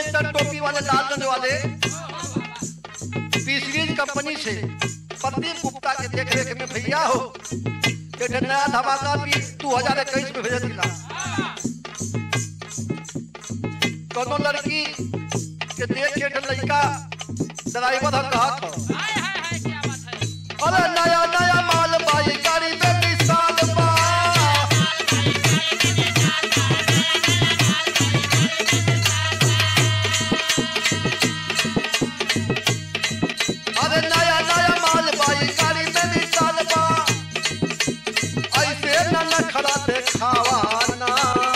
Tractor टोपी वाले लालगंज वाले पी सीरीज कंपनी से प्रदीप गुप्ता के देख रेख में भैया हो एक नया धमाका भी दो हजार इक्कीस में भेज दिला कोनो लड़की के देख के एक लड़का ड्राइवर हम कहा था हाय हाय हाय क्या बात है अरे नया नया माल बाई गाड़ी में विशाल बा अरे नया नया माल बाई गाड़ी में विशाल बा ऐसे न नखरा देखावा ना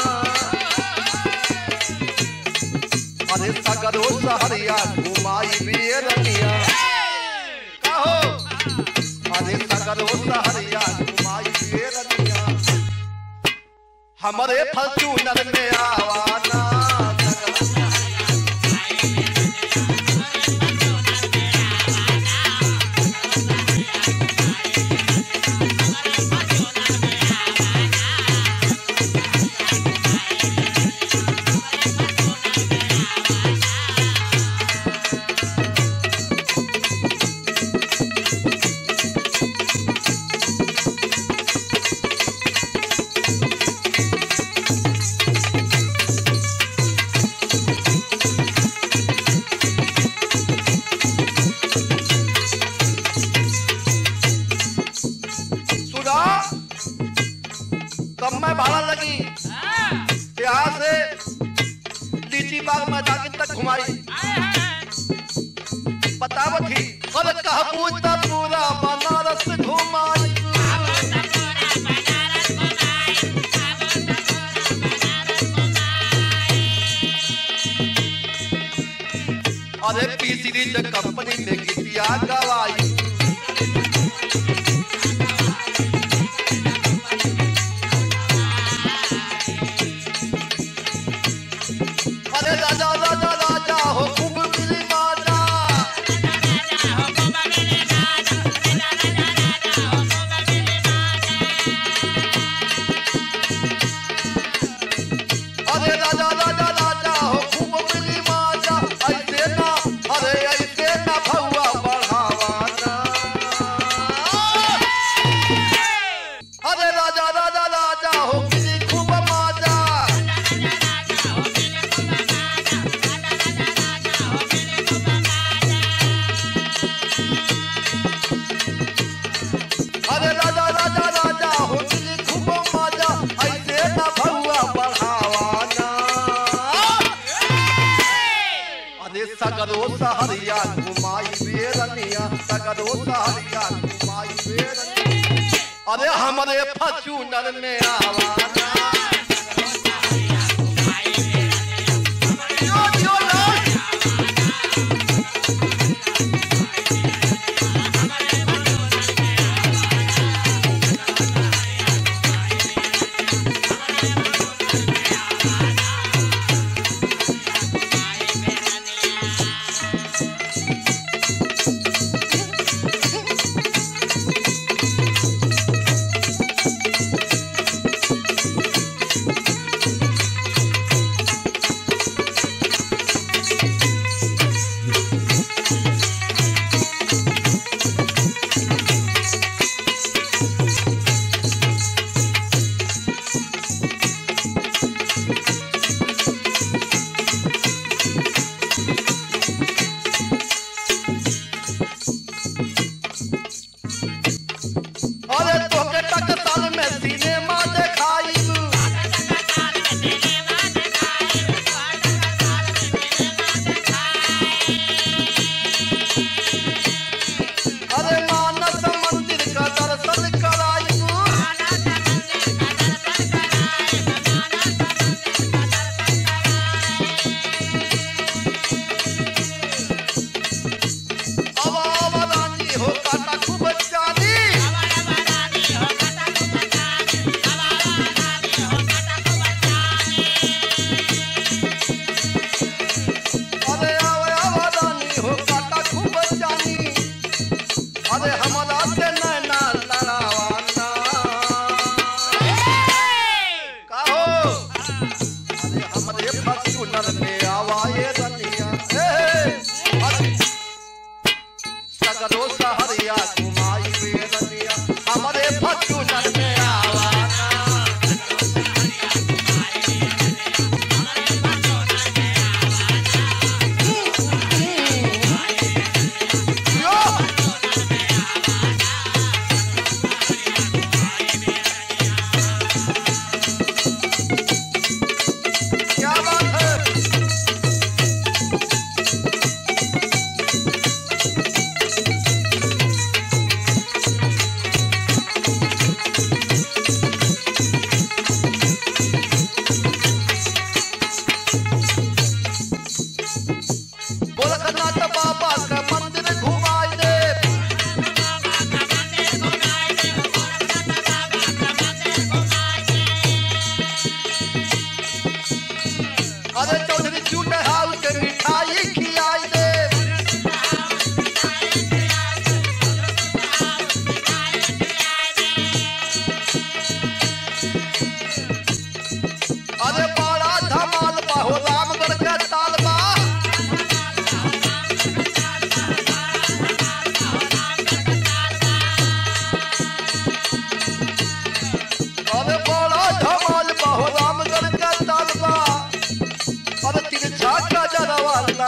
अरे सगरो सहरिया घुमाई बिये रनिया कहो अरे सगरो सहरिया घुमाई बिये रनिया हमारे फॉर्च्यूनर में आवाना सुना कब मैं भाड़ा लगी हाँ, यहाँ से लीची बाग मैदान तक घुमाई हाय हाय बतावत ही और कहा पूछता पूरा बनारस घुमाई अरे पी सीरीज कंपनी में गिटिया गवाई अरे राजा राजा राजा हो खूब मिली माजा अरे राजा राजा राजा हो खूब मिली माजा ऐसे ना अरे ऐसे ना भौआ बढ़ावाना अरे राजा राजा राजा हो मिली खूब माजा अरे राजा राजा राजा हो मिली खूब माजा ऐसे ना भौआ बढ़ावाना अरे सगरो सहरिया घुमाई बेरनिया सगरो सहरिया घुमाई बेरनिया अरे हमरे फचूनर में आवाना यो, यो, लाल।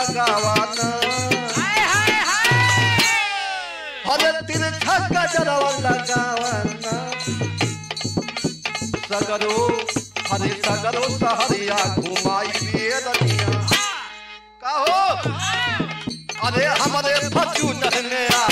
लगावाना हाय हाय हाय हरे तिरछा गजरवा लगावाना सगरो हरे सगरो सहरिया घुमाई पिए रनिया कहो अरे हमारे फचू में आ